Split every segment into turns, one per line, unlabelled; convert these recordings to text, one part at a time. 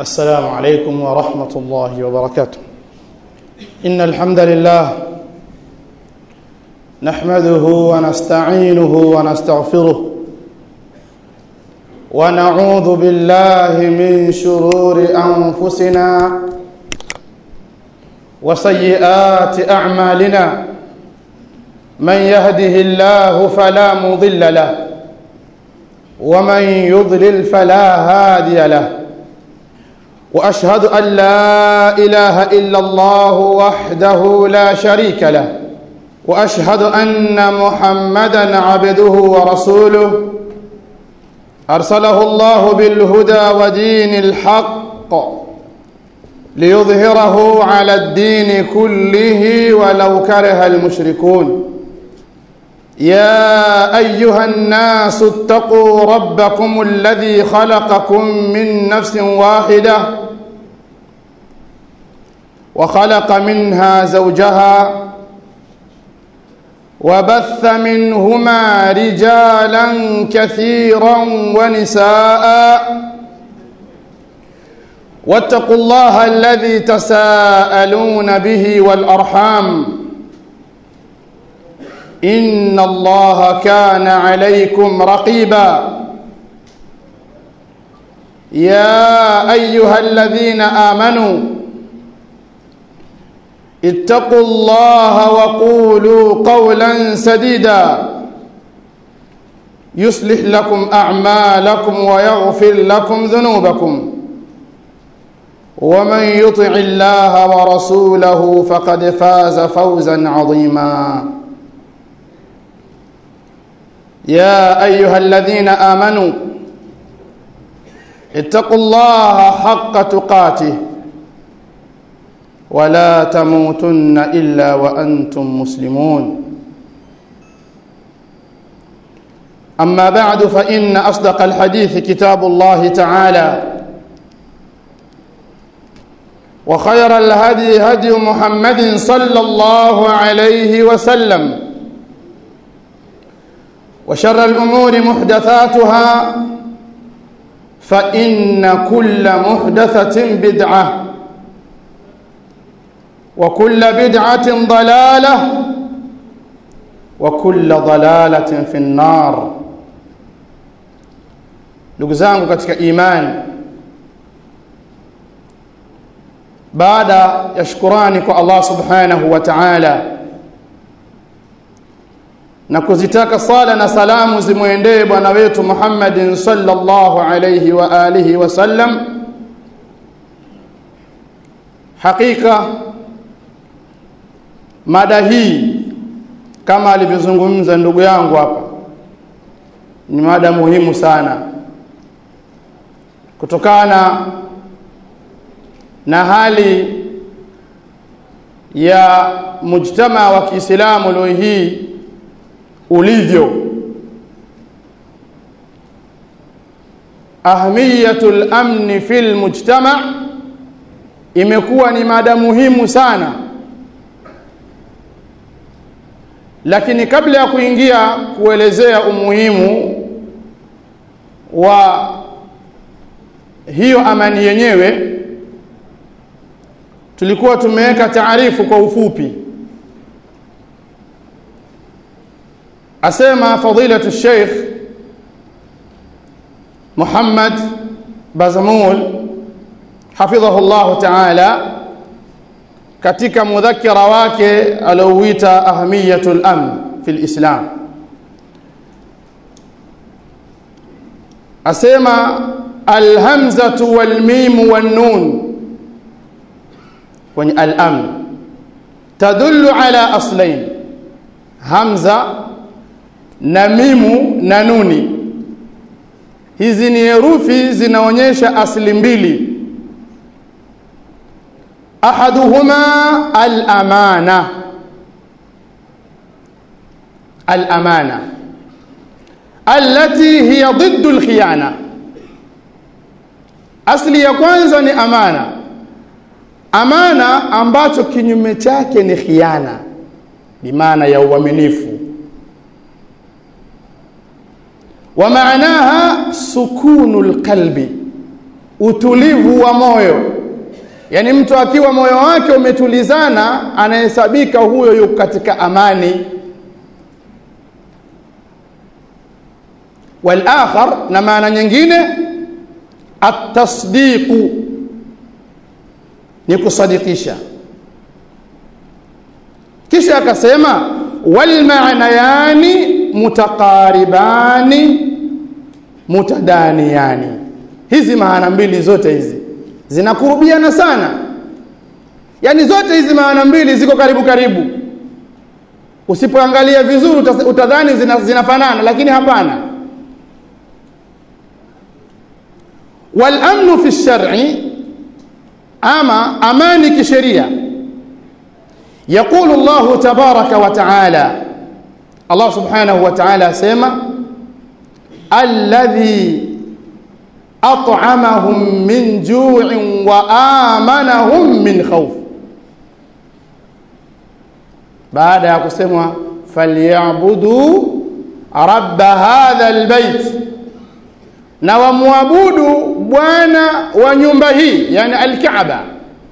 السلام عليكم ورحمة الله وبركاته إن الحمد لله نحمده ونستعينه ونستغفره ونعوذ بالله من شرور أنفسنا وسيئات أعمالنا من يهده الله فلا مضل له ومن يضلل فلا هادي له واشهد ان لا اله الا الله وحده لا شريك له واشهد ان محمدا عبده ورسوله ارسله الله بالهدى ودين الحق ليظهره على الدين كله ولو كره المشركون يا ايها الناس اتقوا ربكم الذي خلقكم من نفس واحده وخلق منها زوجها وبث منهما رجالا كثيرا ونساء واتقوا الله الذي تساءلون به والارحام ان الله كان عليكم رقيبا يا ايها الذين امنوا اتقوا الله وقولوا قولا سديدا يصلح لكم اعمالكم ويغفر لكم ذنوبكم ومن يطع الله ورسوله فقد فاز فوزا عظيما يا ايها الذين امنوا اتقوا الله حق تقاته ولا تموتن الا وانتم مسلمون اما بعد فان اصدق الحديث كتاب الله تعالى وخير الهدي هدي محمد صلى الله عليه وسلم وشر الامور محدثاتها فان كل محدثه بدعه وكل بدعه ضلاله وكل ضلاله في النار ndugu zangu katika imani baada ya shukurani kwa Allah subhanahu wa ta'ala na kuzitaka sala na salamu zimwendee bwana wetu Muhammadin sallallahu alayhi wa alihi wasallam hakika mada hii kama alivyozungumza ndugu yangu hapa ni mada muhimu sana kutokana na hali ya mujtama wa Kiislamu leo hii ulivyo ahmiyatul amni fil mujtama imekuwa ni mada muhimu sana lakini kabla ya kuingia kuelezea umuhimu wa hiyo amani yenyewe tulikuwa tumeweka taarifu kwa ufupi asema fadilatu Sheikh Muhammad Bazamul hafidhahu Allah ta'ala katika mudhakira wake alouita ahamiyatul amn fil Islam asema alhamzatu wal mim wan nun kwenye al-amn tadullu ala aslain hamza na mimu na nuni hizi ni herufi zinaonyesha asli mbili ahaduhuma al-amana al-amana allati hiya ضد al-khiyana asli ya kwanza ni amana amana ambacho kinyume chake ni khiana bimaana ya uaminifu wa maanaha sukunu lqalbi utulivu wa moyo yaani mtu akiwa moyo wake umetulizana anahesabika huyo yuko katika amani walakhar na maana nyingine atasdiqu ni kusadikisha kisha akasema walmaanayani mutaqaribani mutadaniyani hizi maana mbili zote hizi zinakurubiana sana yaani zote hizi maana mbili ziko karibu karibu usipoangalia vizuri utadhani zina, zinafanana lakini hapana walamnu fi lshari ama amani kisheria yaqulu llahu tabaraka wa taala allah subhanahu wa taala asema alladhi at'amahum min ju'in wa amanahum min khawf baada ya kusemwa falyabudu rabba hadha albayt na wamwabudu bwana wa nyumba hii yani alkaaba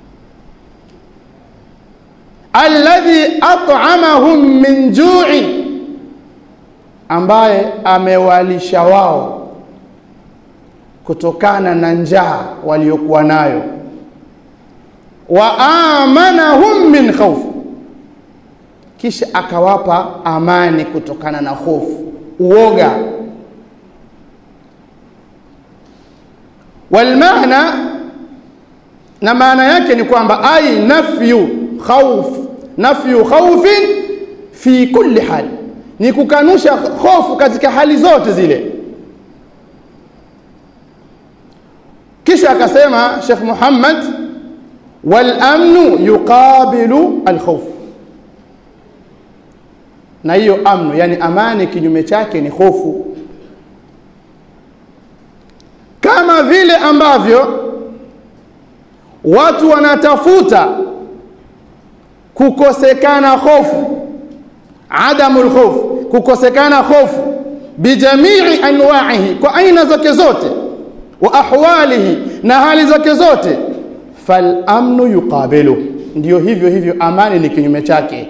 alladhi at'amahum min ju'in ambaye amewalisha wao kutokana na njaa waliokuwa nayo wa amanahum min khawf kisha akawapa amani kutokana na hofu uoga walmaana na maana yake ni kwamba ai nafyu khawf nafyu khawfin fi kulli hal ni kukanusha hofu katika hali zote zile kisha akasema Sheikh Muhammad wal amnu yuqabilu al khawf na hiyo amnu yani amani kinyume chake ni hofu kama vile ambavyo watu wanatafuta kukosekana hofu adamul khof kukosekana hofu bijamii anwa'ihi kwa aina zake zote wa ahwalihi na hali zake zote fal amnu yuqabilu ndio hivyo hivyo amani ni kinyume chake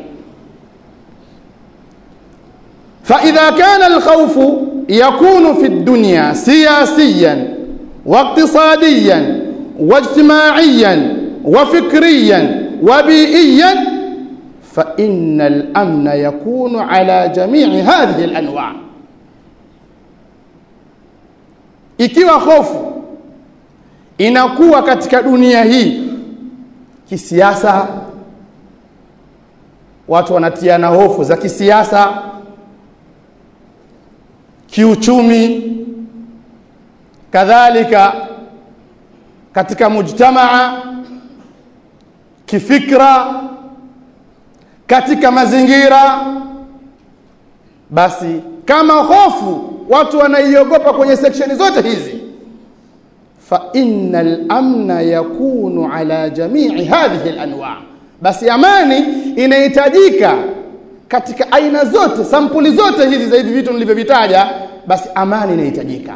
فإذا كان الخوف يكون في الدنيا سياسيا واقتصاديا واجتماعيا وفكريا وبيئيا فإن الأمن يكون على جميع هذه الأنواع ikiwa hofu inakuwa katika dunia hii kisiasa watu wanatiana hofu za kisiasa kiuchumi kadhalika katika mujtamaa kifikra katika mazingira basi kama hofu watu wanaiogopa kwenye seksheni zote hizi fa innal amna yakunu ala jamii hadhihi alanwa basi amani inahitajika katika aina zote sampuli zote hizi za hivi vitu nilivyovitaja basi amani inahitajika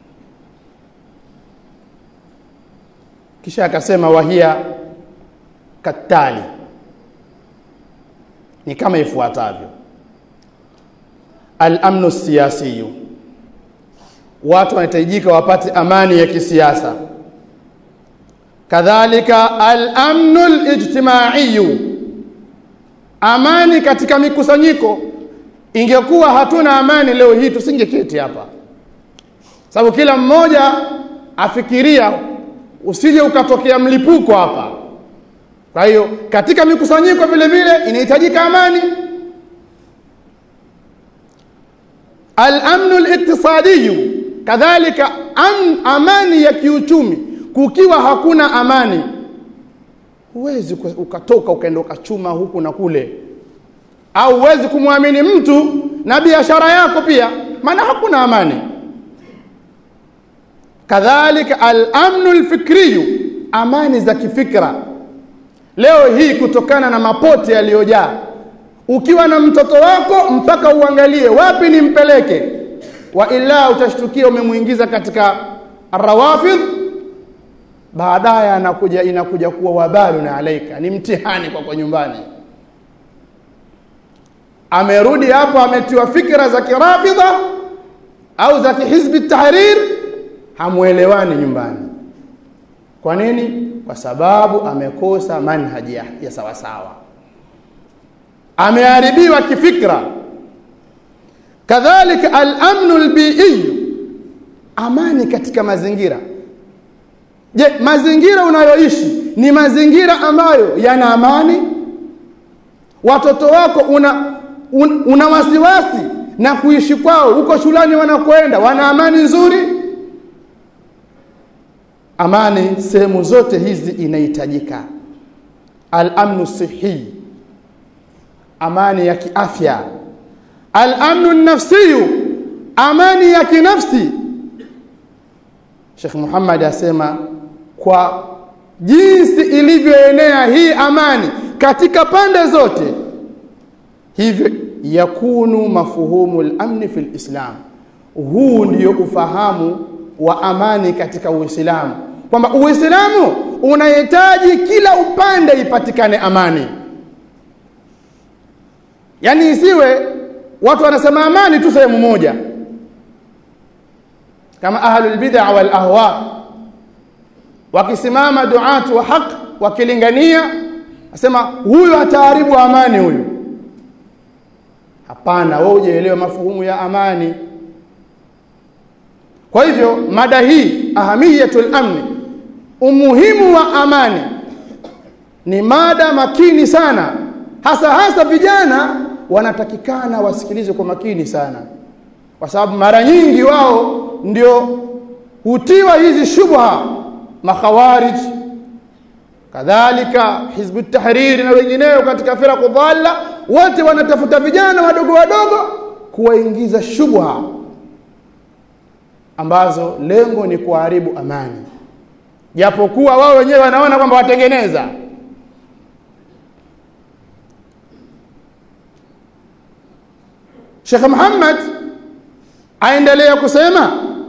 kisha akasema wahia katali ni kama ifuatavyo al-amnu siyasiyu watu wanahitajika wapate amani ya kisiasa kadhalika al-amnu al-ijtimaiyu amani katika mikusanyiko ingekuwa hatuna amani leo hii tusingeketi hapa sababu kila mmoja afikiria usije ukatokea mlipuko hapa kwa hiyo katika mikusanyiko vile vile inahitajika amani al-amnu al-iktisadiyu kadhalika am, amani ya kiuchumi kukiwa hakuna amani huwezi ukatoka ukaenda ukachuma huku na kule au huwezi kumwamini mtu na biashara yako pia maana hakuna amani kadhalika al-amnu al-fikriyu amani za kifikra leo hii kutokana na mapote yaliyojaa ukiwa na mtoto wako mpaka uangalie wapi nimpeleke wa ila utashtukia umemuingiza katika rawafidh baadaye anakuja inakuja kuwa wabalu na alaika ni mtihani kwa kwa nyumbani amerudi hapo ametiwa fikra za kirafidha au za kihizbi tahrir hamuelewani nyumbani kwa nini kwa sababu amekosa manhaji ya, ya sawa sawa ameharibiwa kifikra kadhalika al-amnu al-bi'i amani katika mazingira je mazingira unayoishi ni mazingira ambayo yana amani watoto wako una un, una wasiwasi na kuishi kwao huko shulani wanakwenda wana amani nzuri amani sehemu zote hizi inahitajika al-amnu sihi amani ya kiafya al-amnu nafsiyu amani ya kinafsi Sheikh Muhammad asema kwa jinsi ilivyoenea hii amani katika pande zote hivyo yakunu mafuhumu al-amni fil Islam huu ndio ufahamu wa amani katika Uislamu kwamba Uislamu unahitaji kila upande ipatikane amani yani isiwe watu wanasema amani tu sehemu moja kama ahlul bid'a wal ahwa wakisimama duatu wa haq wakilingania asema huyu ataharibu amani huyu hapana wewe hujaelewa mafuhumu ya amani kwa hivyo mada hii ahamiyatul amni umuhimu wa amani ni mada makini sana hasa hasa vijana wanatakikana wasikilize kwa makini sana kwa sababu mara nyingi wao ndio hutiwa hizi shubha makhawarij kadhalika hizbu tahrir na wengineo katika firaqu dhalla wote wanatafuta vijana wadogo wadogo kuwaingiza shubha ambazo lengo ni kuharibu amani japokuwa wao wenyewe wanaona kwamba watengeneza Sheikh Muhammad aendelea kusema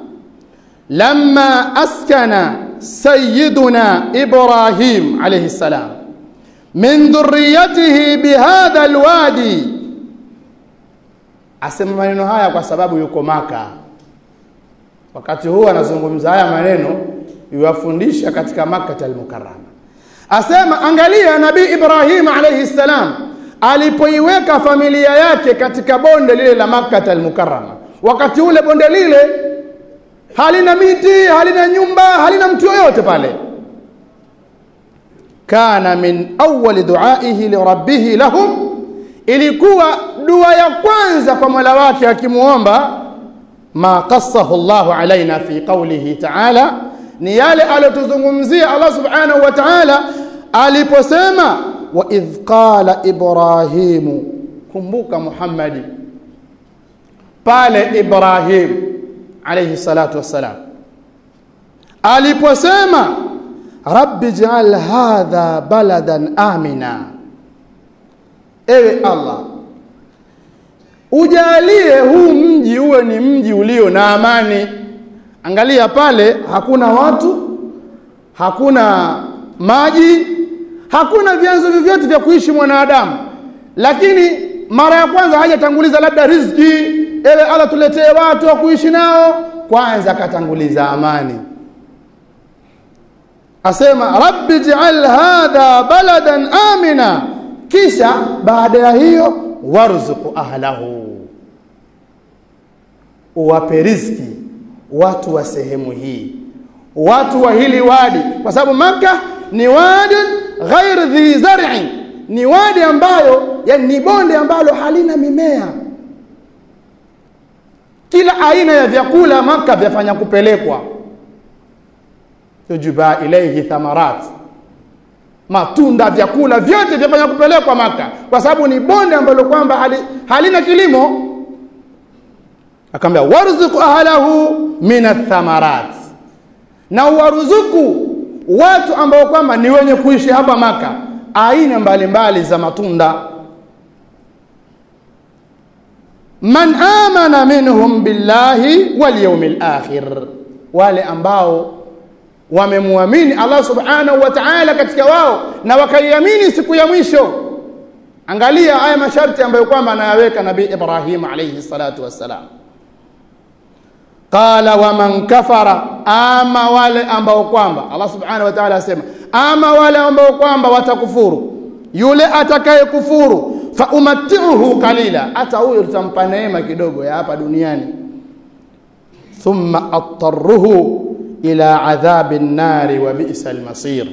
lamma askana sayyiduna Ibrahim alayhi salam min dhurriyyatihi bihadha alwadi asema maneno haya kwa sababu yuko maka wakati huu anazungumza haya maneno yuwafundisha katika Makkah al-Mukarrama asema angalia nabii Ibrahim alayhi salam alipoiweka familia yake katika bonde lile la Makkah al-Mukarrama wakati ule bonde lile halina miti halina nyumba halina mtu yoyote pale kana min awwal du'aihi li rabbih lahum ilikuwa dua ya kwanza kwa Mola wake akimuomba ma qassahu Allahu alaina fi qawlihi ta'ala ni yale alotuzungumzia Allah subhanahu wa ta'ala aliposema wa idh qala ibrahimu kumbuka Muhammadi pale Ibrahim alayhi salatu wassalam aliposema rabbi ij'al hadha baladan amina ewe Allah ujalie huu mji uwe ni mji ulio na amani angalia pale hakuna watu hakuna maji hakuna vyanzo vyovyote vya kuishi mwanadamu lakini mara ya kwanza hajatanguliza labda riziki ewe Allah tuletee watu wa kuishi nao kwanza akatanguliza amani asema rabbi ij'al hadha baladan amina kisha baada ya hiyo warzuqu ahlahu uwape riziki watu wa sehemu hii watu wa hili wadi kwa sababu maka ni wadi ghair dhi zar'i ni wadi ambayo yani ni bonde ambalo halina mimea kila aina ya vyakula maka vyafanya kupelekwa yujuba ilayhi thamarat matunda vyakula vyote vyafanya kupelekwa maka kwa sababu ni bonde ambalo kwamba hali, halina kilimo akamwambia warzuq ahlahu min athamarat na waruzuku watu ambao kwamba ni wenye kuishi hapa maka aina mbalimbali za matunda man amana minhum billahi wal yawmil akhir wale ambao wamemwamini Allah subhanahu wa ta'ala katika wao na wakaiamini siku ya mwisho angalia haya masharti ambayo kwamba anayaweka nabii Ibrahim alayhi salatu wassalam qala waman kafara ama wale ambao kwamba Allah subhanahu wa ta'ala asema ama wale ambao kwamba watakufuru yule atakaye kufuru fa umatti'uhu qalila hata huyo tutampa neema kidogo ya hapa duniani thumma attarruhu ila adhabi nnari wa bi'sa almasir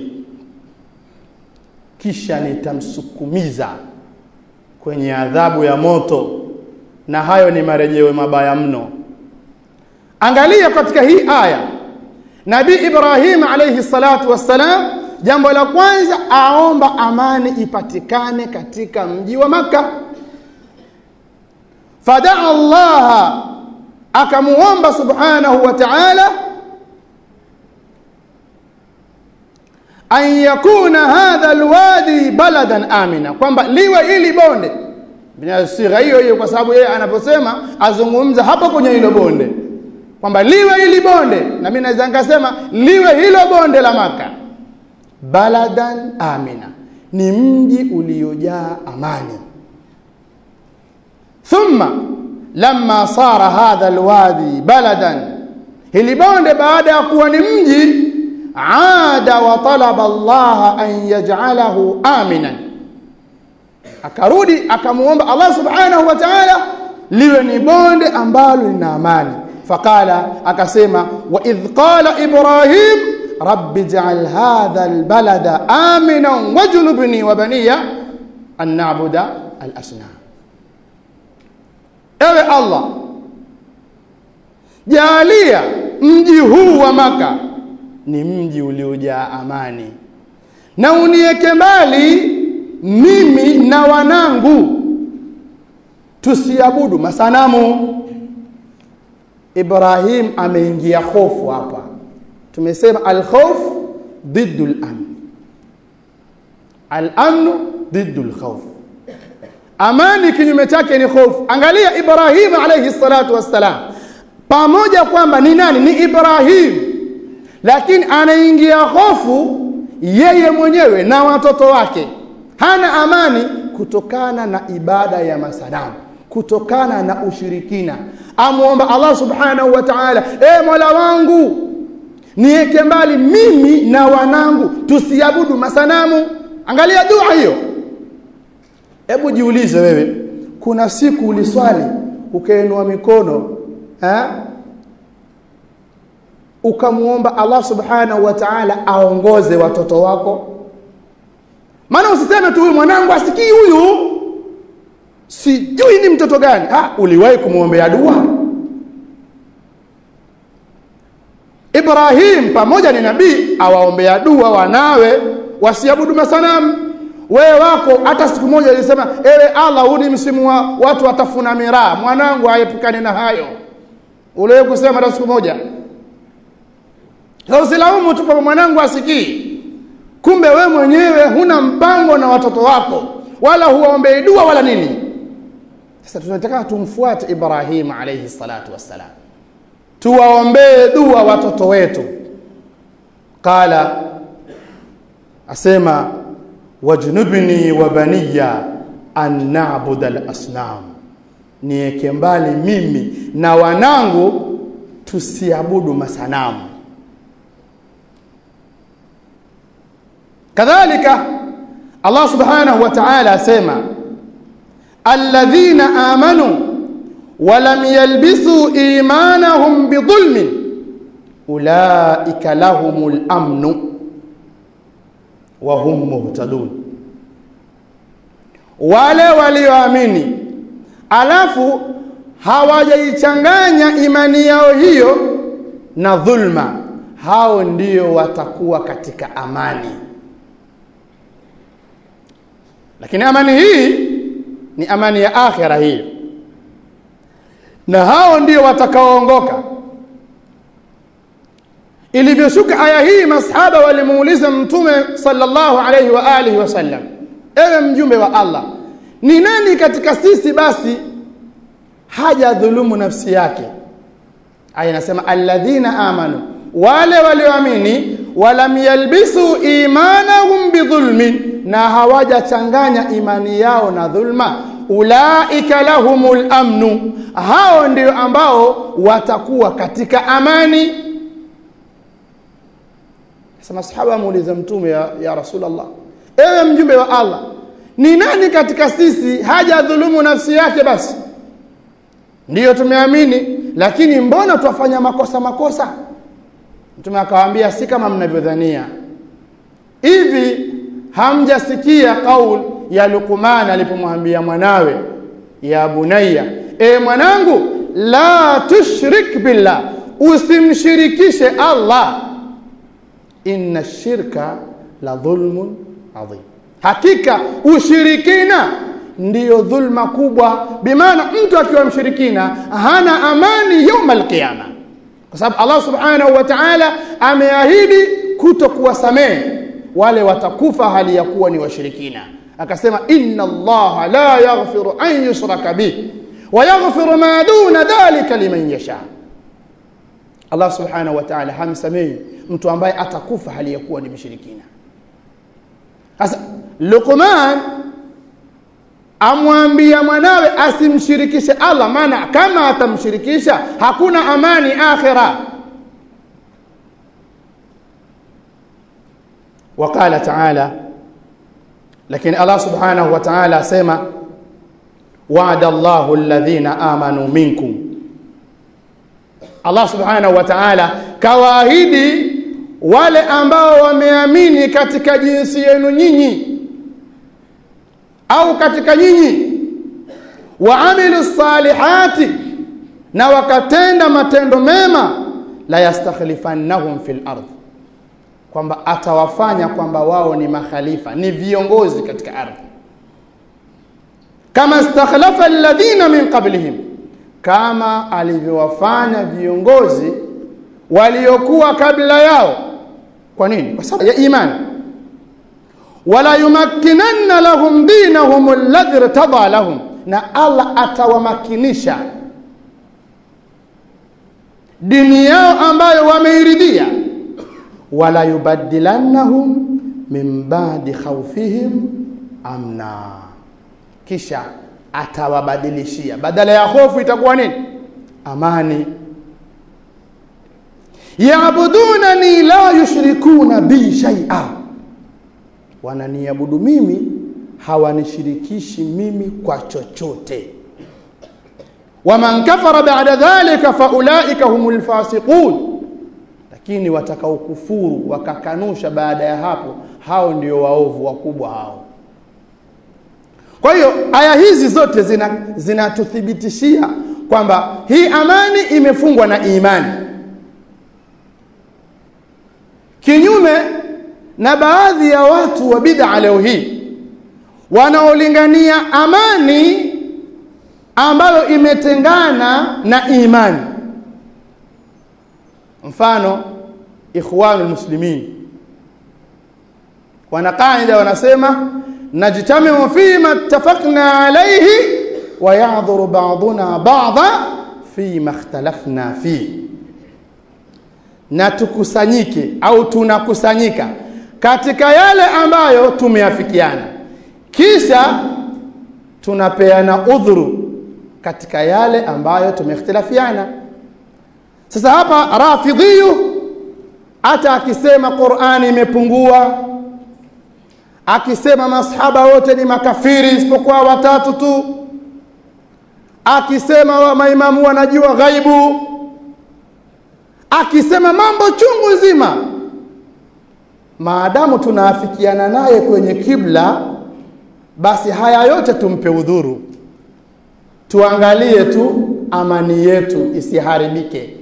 kisha nitamsukumiza kwenye adhabu ya moto na hayo ni marejeo mabaya mno angalia katika hii aya nabii Ibrahim alayhi salatu wassalam jambo la kwanza aomba amani ipatikane katika mji wa maka fadaa Allah akamuomba subhanahu wa ta'ala an yakuna hadha alwadi baladan amina kwamba liwe ili bonde binasira hiyo hiyo kwa sababu yeye anaposema azungumza hapo kwenye hilo bonde kwamba liwe ili bonde na mimi naweza nikasema liwe hilo bonde la maka baladan amina ni mji uliojaa amani thumma lamma sara hadha alwadi baladan hili bonde baada ya kuwa ni mji aada wa talaba Allah an yaj'alahu aminan akarudi akamuomba Allah subhanahu wa ta'ala liwe ni bonde ambalo lina amani faqala akasema wa idh qala ibrahim rabbi ij'al hadha albalada aminan wajnubni wa baniya an na'budu al-asnam ewe Allah jalia mji huu wa maka ni mji uliojaa amani na unieke mbali mimi na wanangu tusiabudu masanamu Ibrahim ameingia hofu hapa tumesema al-khawf ضد الامن الامن ضد الخوف amani kinyume chake ni hofu angalia Ibrahim alayhi salatu wassalam pamoja kwamba ni nani ni Ibrahim lakini anaingia hofu yeye mwenyewe na watoto wake hana amani kutokana na ibada ya masanamu kutokana na ushirikina amuomba Allah subhanahu wa ta'ala e Mola wangu niweke mbali mimi na wanangu tusiabudu masanamu angalia dua hiyo hebu jiulize wewe kuna siku uliswali ukainua mikono eh ukamuomba Allah subhanahu wa ta'ala aongoze watoto wako maana usiseme tu huyu mwanangu asikii huyu sijui ni mtoto gani ah uliwahi kumwombea dua Ibrahim pamoja ni nabii awaombea dua wanawe wasiabudu masanamu wewe wako hata siku moja alisema ewe Allah huu ni msimu wa watu watafuna miraa mwanangu aepukane na hayo uliwahi kusema hata siku moja sasa usilaumu tu kwa mwanangu asikii kumbe we mwenyewe huna mpango na watoto wako wala huwaombei dua wala nini sasa tunataka tumfuate Ibrahim alayhi salatu wassalam tuwaombee dua watoto wetu qala asema wajnubni wa baniya an na'budu al-asnam niweke mbali mimi na wanangu tusiabudu masanamu kadhalika Allah subhanahu wa ta'ala asema alladhina amanu ولم يلبسوا إيمانهم بظلم أولئك لهم الأمن وهم مهتدون wale walioamini alafu hawajaichanganya imani yao hiyo na dhulma hao ndio watakuwa katika amani lakini amani hii ni amani ya akhira hii na hao ndio watakaoongoka ilivyoshuka aya hii masahaba walimuuliza mtume sallallahu alayhi wa alihi wasallam ewe mjumbe wa Allah ni nani katika sisi basi haja dhulumu nafsi yake aya inasema alladhina amanu wale walioamini walam yalbisu imanahum bidhulmin na hawajachanganya imani yao na dhulma ulaika lahumul amnu hao ndio ambao watakuwa katika amani sasa masahaba muuliza mtume ya, ya rasulullah ewe mjumbe wa Allah ni nani katika sisi haja dhulumu nafsi yake basi ndiyo tumeamini lakini mbona twafanya makosa makosa mtume akawaambia si kama mnavyodhania hivi hamjasikia kaul ya Luqman alipomwambia mwanawe ya bunayya e mwanangu la tushrik billah usimshirikishe Allah inna shirka la dhulmun adhim hakika ushirikina ndiyo dhulma kubwa bimaana mtu akiwa mshirikina hana amani yauma alqiyama kwa sababu Allah subhanahu wa ta'ala ameahidi kuto kuwasamehe wale watakufa hali ya kuwa ni washirikina akasema inna Allah la yaghfiru an yushraka bih wa yaghfiru ma duna dhalika liman yasha Allah subhanahu wa ta'ala hamsamehi mtu ambaye atakufa hali ya kuwa ni mshirikina sasa Luqman amwambia mwanawe asimshirikishe Allah maana kama atamshirikisha hakuna amani akhira وقال تعالى لكن الله سبحانه وتعالى سما وعد الله الذين آمنوا منكم Allah subhanahu wa ta'ala kawaahidi wale ambao wameamini katika jinsi yenu nyinyi au katika nyinyi waamilu salihati na wakatenda matendo mema la yastakhlifannahum fil ardh kwamba atawafanya kwamba wao ni makhalifa ni viongozi katika ardhi kama stakhlafa alladhina min qablihim kama alivyowafanya viongozi waliokuwa kabla yao kwa nini kwa sababu ya imani wala yumakkinanna lahum dinahum alladhi irtada lahum na Allah atawamakinisha dini yao ambayo wameiridhia wala yubaddilannahum min ba'di khawfihim amna kisha atawabadilishia badala ya hofu itakuwa nini amani yaabudunani la yushrikuna bi shay'a wananiabudu mimi hawanishirikishi mimi kwa chochote waman kafara ba'da dhalika faulaika humul fasiqun lakini watakaokufuru wakakanusha baada ya hapo hao ndio waovu wakubwa hao kwa hiyo aya hizi zote zinatuthibitishia zina kwamba hii amani imefungwa na imani kinyume na baadhi ya watu wa bid'a leo hii wanaolingania amani ambayo imetengana na imani mfano ikhwanul muslimin wana kaida wanasema najtamiu fima ittafaqna alayhi wa ya'dhuru ba'duna ba'dha fima ikhtalafna fi na tukusanyike au tunakusanyika katika yale ambayo tumeafikiana kisha tunapeana udhuru katika yale ambayo tumeikhtilafiana sasa hapa rafidhiyu hata akisema Qur'ani imepungua akisema masahaba wote ni makafiri isipokuwa watatu tu akisema wa maimamu wanajua ghaibu akisema mambo chungu nzima maadamu tunaafikiana naye kwenye kibla basi haya yote tumpe udhuru tuangalie tu amani yetu isiharibike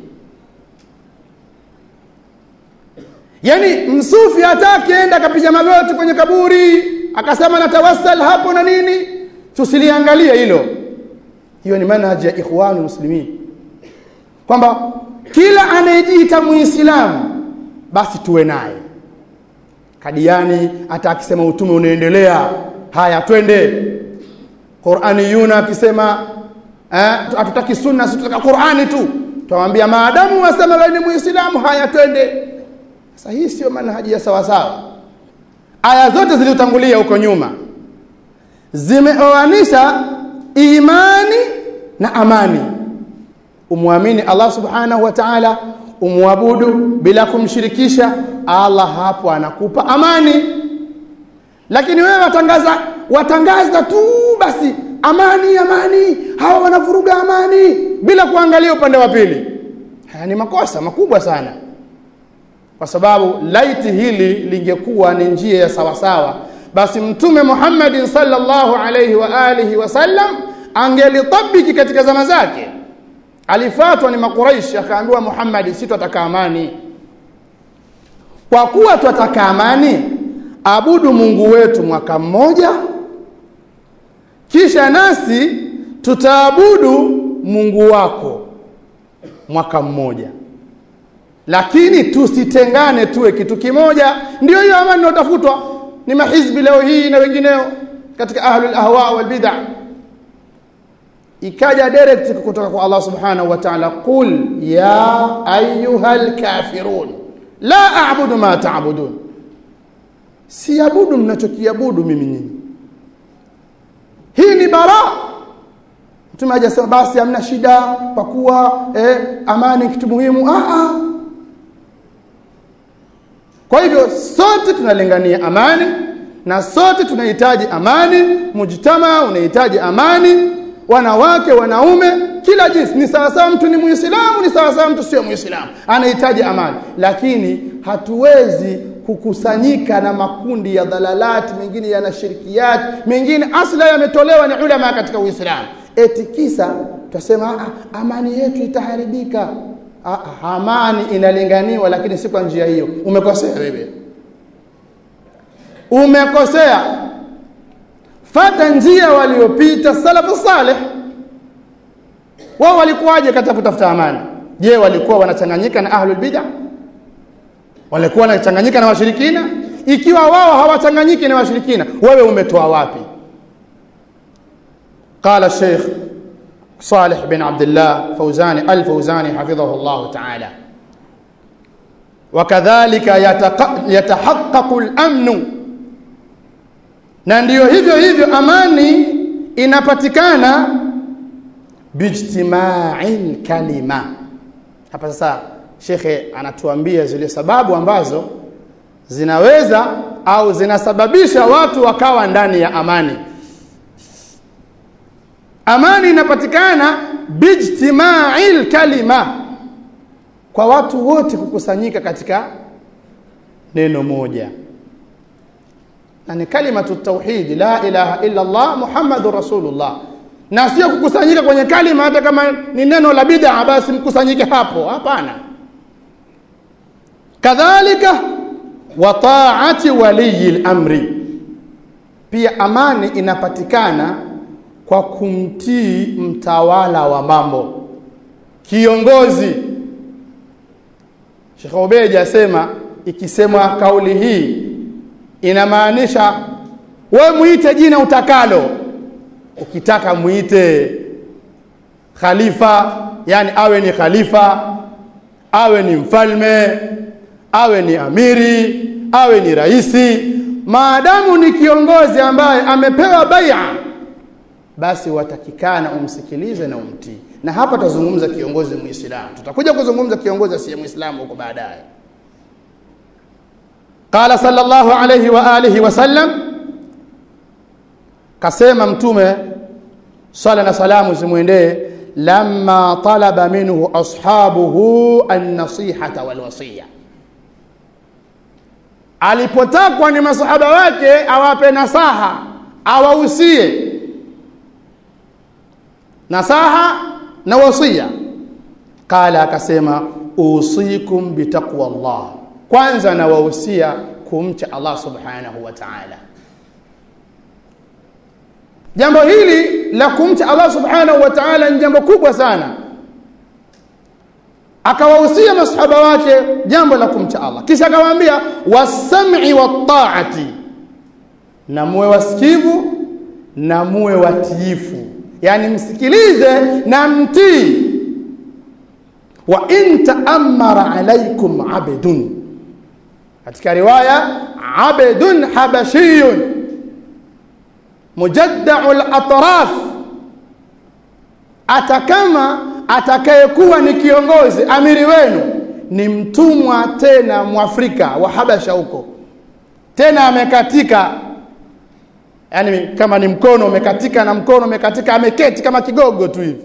yani msufi hata akienda akapiga magoti kwenye kaburi akasema natawassal hapo na nini tusiliangalie hilo hiyo ni manhaji ya ikhwanul muslimin kwamba kila anayejiita muislamu basi tuwe naye kadiani hata akisema utume unaendelea haya twende Qur'ani yuna akisema eh hatutaki sunna sisi tunataka Qur'ani tu tuwaambia maadamu wasema wewe ni muislamu haya twende sasa hii sio manhaji ya sawa sawa aya zote zilizotangulia huko nyuma zimeoanisha imani na amani umwamini Allah subhanahu wa ta'ala umwabudu bila kumshirikisha Allah hapo anakupa amani lakini wewe watangaza watangaza tu basi amani amani hawa wanavuruga amani bila kuangalia upande wa pili haya ni makosa makubwa sana kwa sababu laiti hili lingekuwa ni njia ya sawasawa basi mtume Muhammad sallallahu alayhi wa alihi wasallam angelitabiki katika zama zake alifatwa ni makuraishi akaambiwa Muhammad si twataka amani kwa kuwa twataka amani abudu Mungu wetu mwaka mmoja kisha nasi tutaabudu Mungu wako mwaka mmoja lakini tusitengane tuwe kitu kimoja ndio hiyo amani inayotafutwa ni mahizbi leo hii na wengineo katika ahlul ahwa wal bid'ah ikaja direct kutoka kwa Allah subhanahu wa ta'ala qul ya ayyuhal kafirun la a'budu ma ta'budun siabudu mnachokiabudu mimi nyinyi hii ni bara mtume hajasema basi hamna shida kwa kuwa eh, amani kitu muhimu ah ah kwa hivyo sote tunalingania amani na sote tunahitaji amani mujtama unahitaji amani wanawake wanaume kila jinsi ni sawa sawa mtu ni muislamu ni sawa sawa mtu sio muislamu anahitaji amani lakini hatuwezi kukusanyika na makundi ya dhalalati mengine yana shirkiyat mengine asla yametolewa ni ulama katika uislamu eti kisa tutasema amani yetu itaharibika amani inalinganiwa lakini si kwa njia hiyo umekosea wewe umekosea fata njia waliopita salafu salih wao walikuwaje katika kutafuta amani je walikuwa wanachanganyika na ahlul bid'ah walikuwa wanachanganyika na washirikina ikiwa wao hawachanganyiki na washirikina wewe umetoa wapi قال الشيخ صالح بن عبد الله فوزاني الفوزاني حفظه الله تعالى وكذلك يتحقق الامن na ndiyo hivyo hivyo amani inapatikana bijtima'il kalima hapa sasa shekhe anatuambia zile sababu ambazo zinaweza au zinasababisha watu wakawa ndani ya amani amani inapatikana bijtima'il kalima kwa watu wote kukusanyika katika neno moja na ni kalimatu tauhid la ilaha illa Allah muhammadur rasulullah na sio kukusanyika kwenye kalima hata kama ni neno la bid'a basi mkusanyike hapo hapana kadhalika wa ta'ati waliyil amri pia amani inapatikana kwa kumtii mtawala wa mambo kiongozi Sheikh Ubeji asema ikisemwa kauli hii inamaanisha we muite jina utakalo ukitaka muite khalifa yani awe ni khalifa awe ni mfalme awe ni amiri awe ni raisi maadamu ni kiongozi ambaye amepewa bai'a basi watakikana umsikilize na umtii na hapa tutazungumza kiongozi muislamu tutakuja kuzungumza kiongozi asiye muislamu huko baadaye قال صلى الله عليه واله وسلم kasema mtume sala na salamu zimwendee lamma talaba minhu ashabuhu an-nasihata wal wasiya alipotakwa ni masahaba wake awape nasaha awahusie nasaha na wasia qala akasema usikum bitaqwa Allah kwanza nawahusia kumcha Allah subhanahu wa ta'ala jambo hili la kumcha Allah subhanahu wa ta'ala ni jambo kubwa sana akawahusia masahaba wake jambo la kumcha Allah kisha akawaambia wasam'i wat-ta'ati na muwe wasikivu na muwe watiifu yani msikilize na mtii wa in ta'ammara alaykum abdun katika riwaya abdun habashiyun mujaddau latraf hata kama atakayekuwa ni kiongozi amiri wenu ni mtumwa tena mwafrika wa habasha huko tena amekatika yani kama ni mkono umekatika na mkono umekatika ameketi kama kigogo tu hivi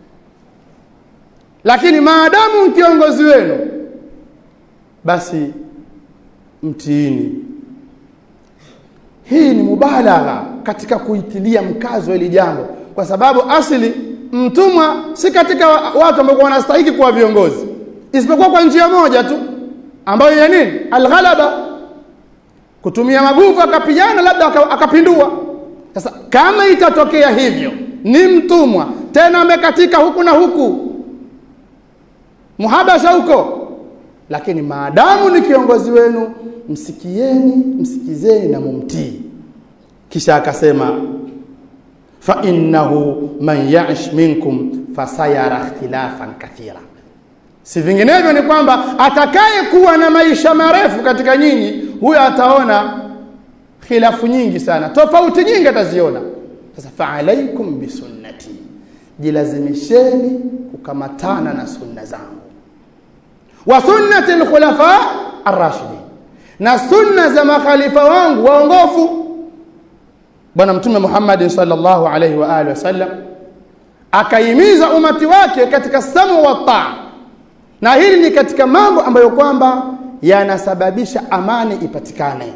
lakini maadamu kiongozi wenu basi mtiini hii ni mubalagha katika kuitilia mkazo hili jambo kwa sababu asili mtumwa si katika watu ambao wanastahili kuwa viongozi isipokuwa kwa njia moja tu ambayo ya nini alghalaba kutumia maguvu akapigana labda akapindua sasa kama itatokea hivyo ni mtumwa tena amekatika huku na huku muhabasha huko lakini maadamu ni kiongozi wenu msikieni msikizeni na mumtii kisha akasema fa innahu man ya'ish minkum fasayara ikhtilafan kathira si vinginevyo ni kwamba atakaye kuwa na maisha marefu katika nyinyi huyo ataona khilafu nyingi sana tofauti nyingi ataziona sasa fa alaikum bisunnati jilazimisheni kukamatana na sunna zangu wa sunnati alkhulafa arrashidin na sunna za makhalifa wangu waongofu bwana mtume Muhammad sallallahu alaihi wa alihi wasallam akaimiza umati wake katika samu wa taa na hili ni katika mambo ambayo kwamba yanasababisha amani ipatikane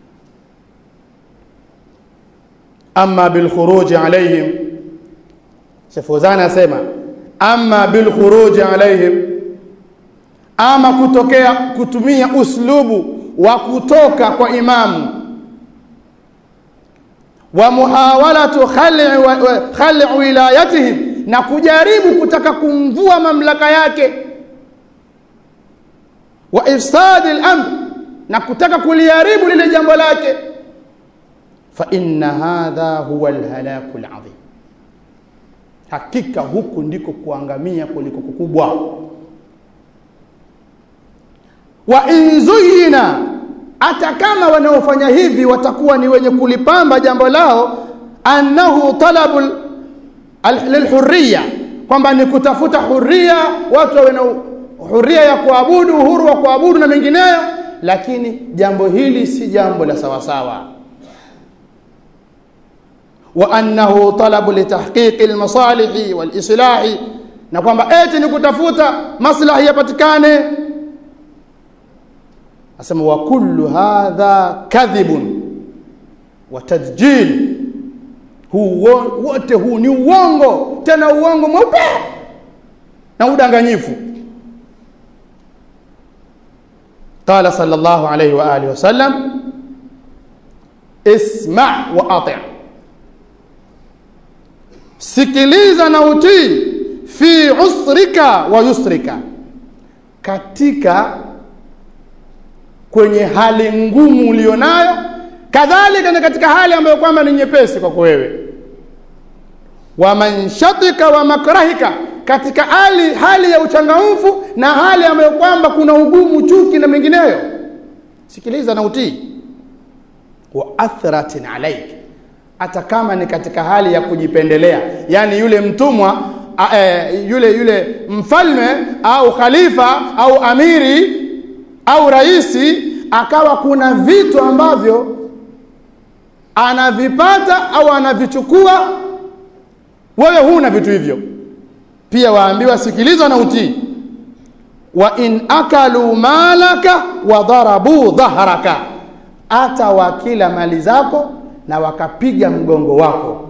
amma bil khuruj alaihim Shefuzana asema amma bil khuruj alaihim ama kutokea kutumia uslubu wa kutoka kwa imamu wa muhawalatu khali khali wilayatihim na kujaribu kutaka kumvua mamlaka yake wa ifsadi al-amr na kutaka kuliharibu lile jambo lake fa inna hadha huwa al-halaku al-azim hakika huku ndiko kuangamia kuliko kukubwa wa inzuyina hata kama wanaofanya hivi watakuwa ni wenye kulipamba jambo lao annahu talabul lilhurriya kwamba ni kutafuta huria watu wawe na huria ya kuabudu uhuru wa kuabudu na mengineyo lakini jambo hili si jambo la sawasawa wa annahu talabu litahqiqi almasalihi walislahi na kwamba eti ni kutafuta maslahi yapatikane asema wa kullu hadha kadhibun wa tadjil huu wote huu ni uongo tena uongo mweupe na udanganyifu قال صلى الله عليه واله وسلم اسمع واطع sikiliza na utii fi usrika wa yusrika katika kwenye hali ngumu ulionayo kadhalika na katika hali ambayo kwamba ni nyepesi kwako wewe wa manshatika wa makrahika katika hali hali ya uchangamfu na hali ambayo kwamba kuna ugumu chuki na mengineyo sikiliza na utii wa athratin alaik hata kama ni katika hali ya kujipendelea yani yule mtumwa a, e, yule yule mfalme au khalifa au amiri au raisi akawa kuna vitu ambavyo anavipata au anavichukua wewe huna vitu hivyo pia waambiwa sikiliza na utii wa in akalu malaka wa darabu dhahraka hata wakila mali zako na wakapiga mgongo wako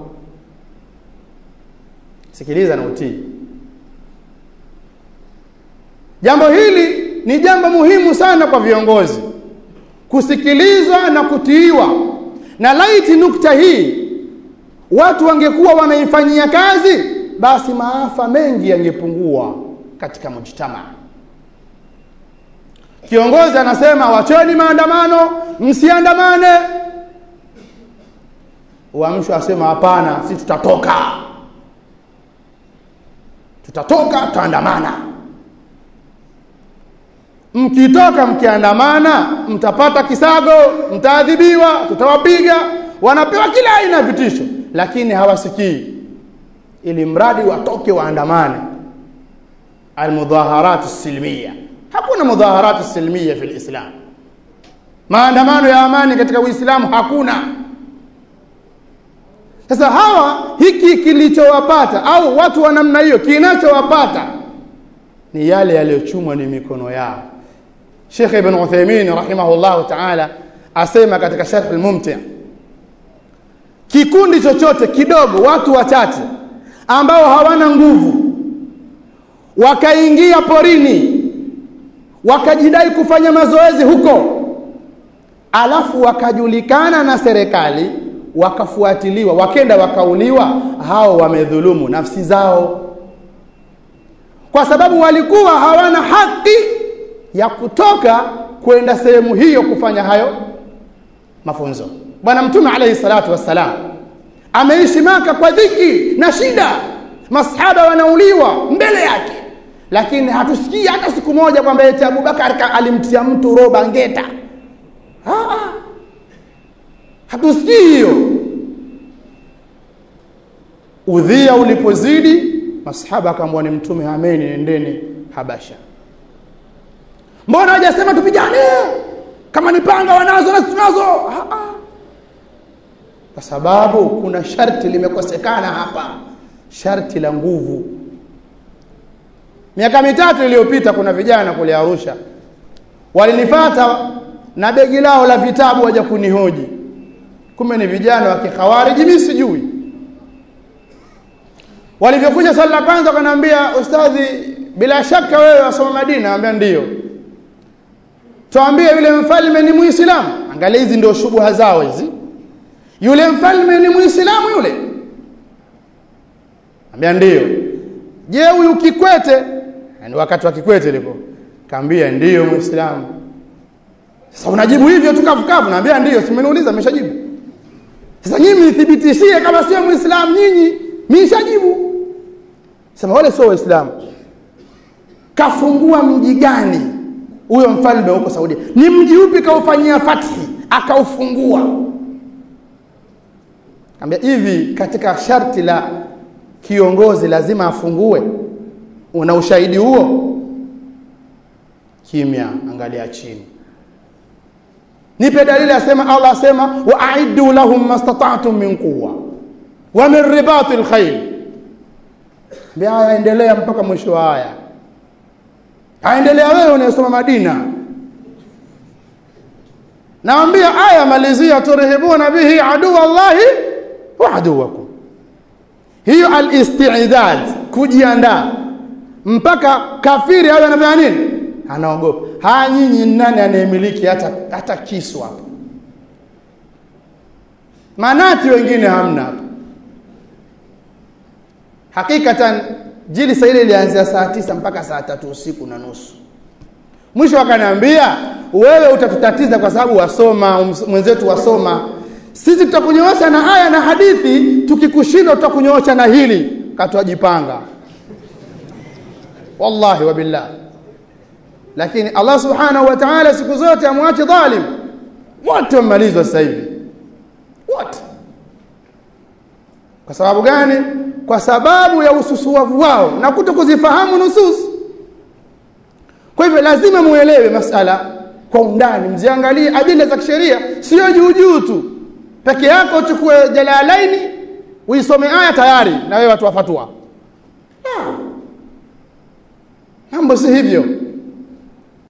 sikiliza na utii jambo hili ni jambo muhimu sana kwa viongozi kusikilizwa na kutiiwa na laiti nukta hii watu wangekuwa wanaifanyia kazi basi maafa mengi yangepungua katika mujtama kiongozi anasema wacheni maandamano msiandamane uamsho asema hapana si tutatoka tutatoka tutaandamana mkitoka mkiandamana mtapata kisago mtaadhibiwa tutawapiga wanapewa kila aina ya vitisho lakini hawasikii ili mradi watoke waandamane almudhaharat silmiya hakuna mudhaharat silmiya fi lislam maandamano ya amani katika uislamu hakuna sasa hawa hiki kilichowapata au watu wa namna hiyo kinachowapata ni yale yaliyochumwa ni mikono yao Sheikh Ibn Uthaymeen rahimahullahu ta'ala asema katika Sharh al-Mumti' kikundi chochote kidogo watu wachache ambao hawana nguvu wakaingia porini wakajidai kufanya mazoezi huko alafu wakajulikana na serikali wakafuatiliwa wakenda wakauliwa hao wamedhulumu nafsi zao kwa sababu walikuwa hawana haki ya kutoka kwenda sehemu hiyo kufanya hayo mafunzo bwana mtume alayhi salatu wassalam ameishi maka kwa dhiki na shida masahaba wanauliwa mbele yake lakini hatusikii hata siku moja kwamba eti Abubakar alimtia mtu roba ngeta ah hatusikii hiyo udhia ulipozidi masahaba akamwambia ni mtume hameni nendeni habasha mbona hajasema tupigane kama ni panga wanazo na tunazo kwa sababu kuna sharti limekosekana hapa sharti la nguvu miaka mitatu iliyopita kuna vijana kule Arusha walinifata na begi lao la vitabu waja kunihoji kumbe ni vijana wa kikhawariji mimi sijui walivyokuja swali la kwanza wakaniambia ustadhi bila shaka wewe wasoma Madina ambia ndiyo tuambie yule mfalme ni muislamu angalia hizi ndio shubuha zao hizi yule mfalme ni muislamu yule ambia ndiyo je huyu kikwete yani wakati wa kikwete liko kaambia ndiyo muislamu sasa unajibu hivyo tu kavukavu naambia ndiyo simeniuliza nimeshajibu sasa nyinyi mnithibitishie kama sio muislamu nyinyi nimeshajibu sema wale sio waislamu kafungua mji gani huyo mfalme huko Saudia ni mji upi kaufanyia fathi akaufungua ambia hivi katika sharti la kiongozi lazima afungue una ushahidi huo kimya angalia chini nipe dalili asema Allah asema wa a'iddu lahum mastata'tum min quwwa wa min ribatil khayl bia endelea mpaka mwisho wa aya aendelea wewe unayesoma Madina naambia aya malizia turhibuna bihi adu Allahi wa aduwakum hiyo al-istidad kujiandaa mpaka kafiri awe anafanya nini anaogopa haya nyinyi nani anayemiliki hata hata kisu hapa manati wengine hamna hapa hakikatan jilisa ile ilianzia saa tisa mpaka saa tatu usiku na nusu mwisho akaniambia wewe utatutatiza kwa sababu wasoma mwenzetu wasoma sisi tutakunyoosha na aya na hadithi tukikushinda tutakunyoosha na hili katwajipanga wallahi wa billah lakini Allah subhanahu wa ta'ala siku zote amwache dhalim wote wamalizwa sasa hivi wote kwa sababu gani kwa sababu ya ususuavu wao na kuto kuzifahamu nusus kwa hivyo lazima muelewe masala kwa undani mziangalie adila za kisheria sio juu juu tu peke yako uchukue jalalaini uisome aya tayari na wewe watu wafatwa mambo si hivyo